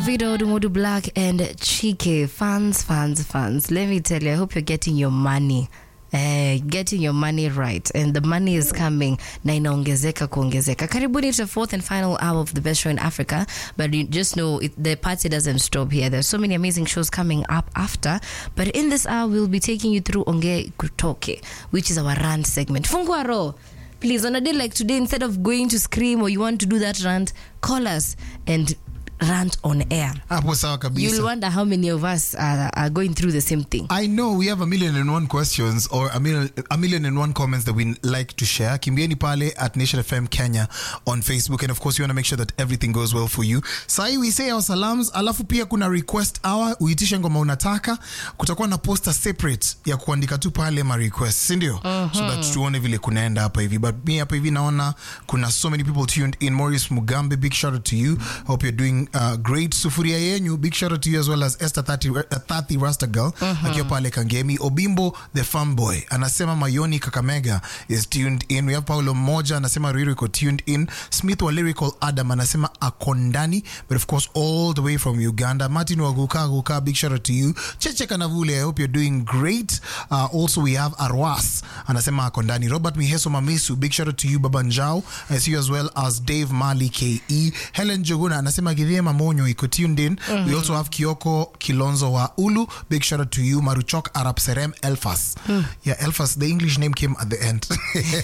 Davido, Dumudu Black, and Chike. Fans, fans, fans. Let me tell you, I hope you're getting your money. Uh, getting your money right and the money is coming na inaongezeka kuongezeka karibuni to the fourth and final hour of the best show in africa but you just know it, the party doesn't stop here there's so many amazing shows coming up after but in this hour we'll be taking you through onge kutoke which is our rant segment fungua roho please on a day like today instead of going to scream or you want to do that rant call us and rant on air hapo sawa you'll kabisa wonder how many of us are, are going through the same thing I know we have a million and one questions or a million, a million and one comments that we like to share. Kimbieni pale at Nation FM Kenya on Facebook. And of course, we want to make sure that everything goes well for you. Sahi we say our salams, alafu pia kuna request hour, uitishe ngoma unataka. Kutakuwa na poster separate ya kuandika tu pale ma request, si ndio? So that tuone vile kunaenda hapa hivi. But me hapa hivi naona kuna so many people tuned in. Maurice Mugambe, big shout out to you. Hope you're doing uh, great. Sufuria yenyu, big shout out to you as well as Esther 30, uh, 30 Rasta Girl akiwa pale Kangemi. Obimbo the farm boy anasema Mayoni Kakamega is tuned in. We have Paulo Moja anasema Ruiru iko tuned in. Smith wa Lyrical Adam anasema akondani, but of course all the way from Uganda. Martin Waguka Guka, big shout out to you. Cheche Kanavule, I hope you're doing great. Uh, also we have Arwas anasema akondani. Robert Miheso Mamisu, big shout out to you Baba Njao. I see you as well as Dave Mali KE. Helen Joguna anasema Githie Mamonyo iko tuned in. We also have Kioko Kilonzo wa Ulu, big shout out to you. Maruchok Arab Serem Elfas. Yeah, Elfas, the English name came at the end.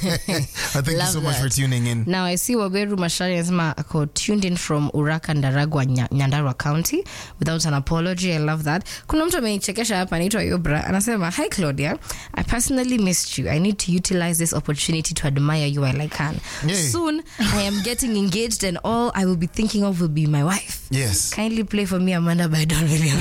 Uh, Thank you Love so much that. for tuning in. now i see waberu mashari anasema ako tuned in from uraka ndaragwa Nya- nyandarua county without an apology i love that kuna mtu amenichekesha hapa anaitwa yobra anasema hi claudia i personally missed you i need to utilize this opportunity to admire you while i can Yay. soon i am getting engaged and all i will be thinking of will be my wife Yes. kindly play for me amanda by don williams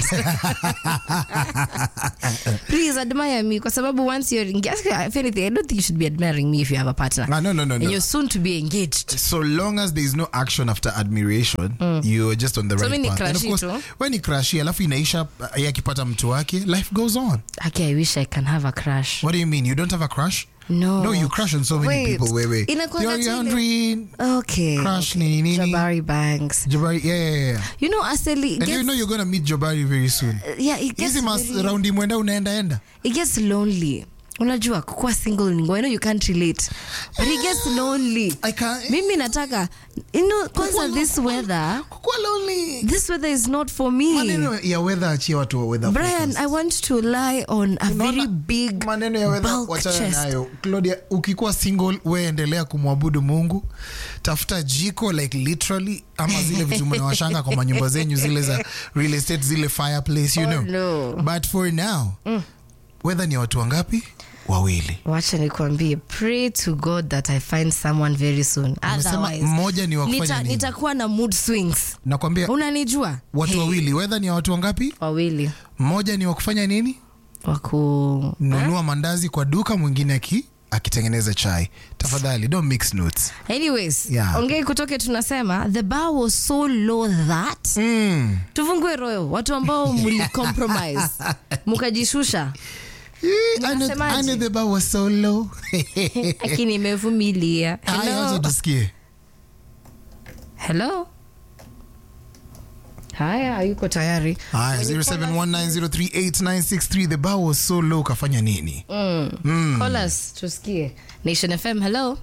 please admire me kwa sababu once you're engaged if anything i don't think you should be admiring me if you have a partner Ah, no, no, no, and no. you're soon to be engaged so long as there is no action after admiration you're just on the So right mi ni path and of crushi course tu. when ni crushi alafu inaisha uh, yeye akipata mtu wake life goes on Okay, I wish I can have a crush. what do you mean you don't have a crush No. no you crush on so many Wait. people wait wait Inakuanga you're tu ile- Andrew Okay. Crush okay. nini nini. Jabari Banks. Jabari yeah yeah yeah You know, Aseli, it and you gets, know you're gonna meet Jabari very soon yeah, it gets, hizi mas very, raundi mwenda unaenda enda it gets lonely. Unajua kukuwa single ni ngumu. I know you can't relate. But it gets lonely. I can't Mimi nataka you know kwanza this weather kukuwa lonely this weather is not for me. maneno ya weather achia watu wa weather Brian, forecast. I want to lie on a very Unaona, big maneno ya weather bulk wachana chest. nayo claudia ukikuwa single we endelea kumwabudu mungu tafuta jiko like literally ama zile vitu mnawashanga kwa manyumba zenyu zile za real estate zile fireplace you Oh, know no. but for now weather ni ya watu wangapi wawili wacha nikwambie pray to god that i find someone very soon Umesema Otherwise, mmoja ni wa kufanya nita- nini? nitakuwa na mood swings nakwambia unanijua watu Hey, wawili weather ni ya watu wangapi wawili mmoja ni wa kufanya nini waku nunua mandazi kwa duka mwingine aki akitengeneza chai tafadhali don't mix notes anyways Yeah. ongei kutoke tunasema the bar was so low that mm. tufungue royo watu ambao mlicompromise mukajishusha Mnasemaje? Ane the bar was so low lakini imevumilia Haya, hello wacha tusikie hello haya hayuko tayari haya 0719038963 the bar was so low kafanya nini call us tusikie nation fm hello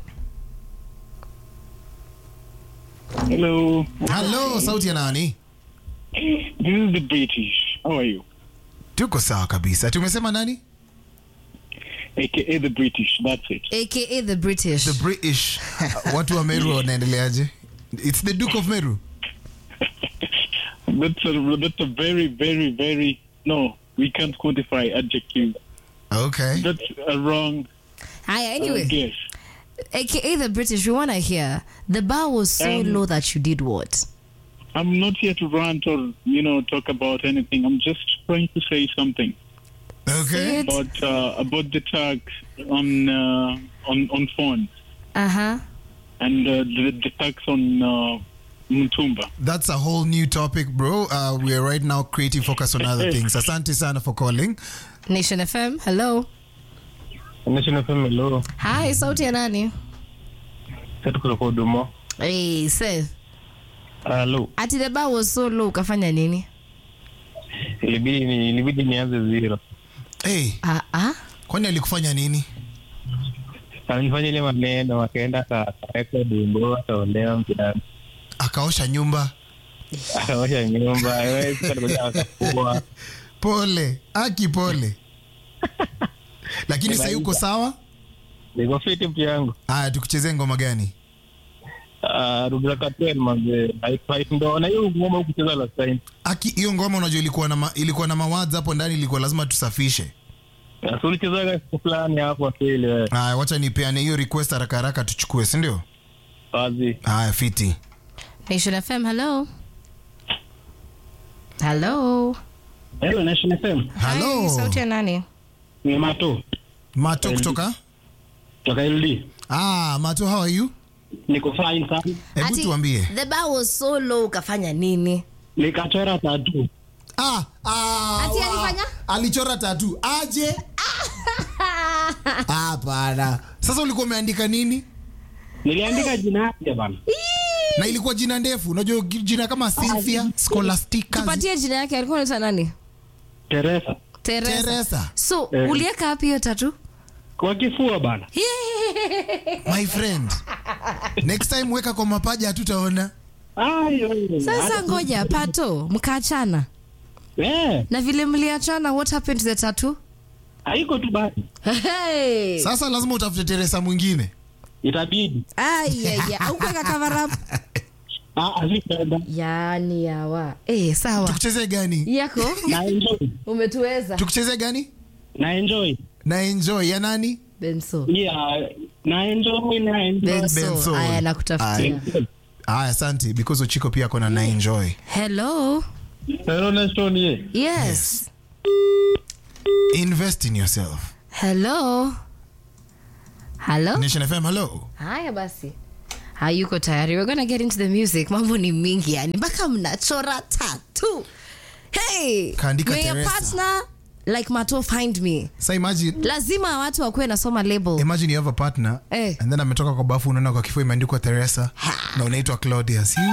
Hello, halo sauti ya nani this is the British. How are you? tuko sawa kabisa tumesema nani AKA the British. That's it. aka the british the british watu wa meru wanaendeleaje its the duke of meru That's a that's a very very very no. We can't quantify adjective. okay That's a wrong haya uh, anyway guess. aka the british we want to hear the bar was so Um, low that you did what I'm not here to rant or you know talk about anything. I'm just trying to say something okay It- about uh, about the tax on uh, on on phones uh-huh and uh, the, the tax on uh, Mtumba. that's a whole new topic bro uh, we are right now creating focus on other things asante sana for calling nation fm hello National FM hello. hi sauti ya nani Sasa tuko kwa huduma. hey seth Halo. ati the bar was so low ukafanya nini Ilibidi ni ilibidi nianze zero. hey, ah, ah. kwani alikufanya nini Alinifanya ile maneno akaenda akaweka wimbo akaolewa mjana. akaosha nyumba Akaosha nyumba, wewe sasa alikuja akafua. pole aki pole lakini sahii uko sawa Niko fiti mtu yangu. haya tukuchezee ngoma gani Ah, Rudra Katwen manze. Haifai ndo na hiyo ngoma ukucheza last time. aki hiyo ngoma unajua ilikuwa na ma, ilikuwa na mawads hapo ndani ilikuwa lazima tusafishe So ulichezaga siku fulani hapo akili wewe. haya wacha nipeane hiyo request haraka haraka tuchukue sindio Wazi. haya fiti nation fm hello hello Hello Nation FM. Hi, halo sauti ya nani Ni Mato. mato kutoka Toka LD. ah mato how are you Niko fine sana. hebu Ati, tuambie the bar was so low ukafanya nini Nikachora tatu. ah, ah, Ati wa- alifanya? alichora tatu aje hapana sasa ulikuwa umeandika nini Niliandika jina yake bana. na ilikuwa jina ndefu unajua jina kama cynthia scholastica tupatie jina yake alikuwa anaitwa nani Teresa. teresa teresa so Eh. ulieka hapi hiyo tatu Kwa kifua bana. my friend next time weka kwa mapaja hatutaona Ayo. sasa ngoja pato mkaachana Eh, na vile mliachana what happened to the tattoo haiko tu basi. hey. sasa lazima utafute teresa mwingine Itabidi. ayaya ukuweka cover up Ah, azipenda. yani yawa eh sawa tukuchezee gani yako Na enjoy. umetuweza tukuchezee gani Na enjoy. na enjoy ya nani benso Yeah, na enjoy na enjoy. benso Benso. aya nakutafutia haya asante because uchiko pia kona na enjoy hello Hello Nation ye. yes invest in yourself hello hello nation fm hello haya basi hayuko tayari we're gonna get into the music mambo ni mingi yani mpaka mnachora tatu hey Kaandika may your Teresa. partner like mato find me sa imagine lazima watu wakuwe nasoma label imagine you have a partner Eh. and then ametoka kwa bafu unaona kwa kifua imeandikwa teresa na unaitwa claudius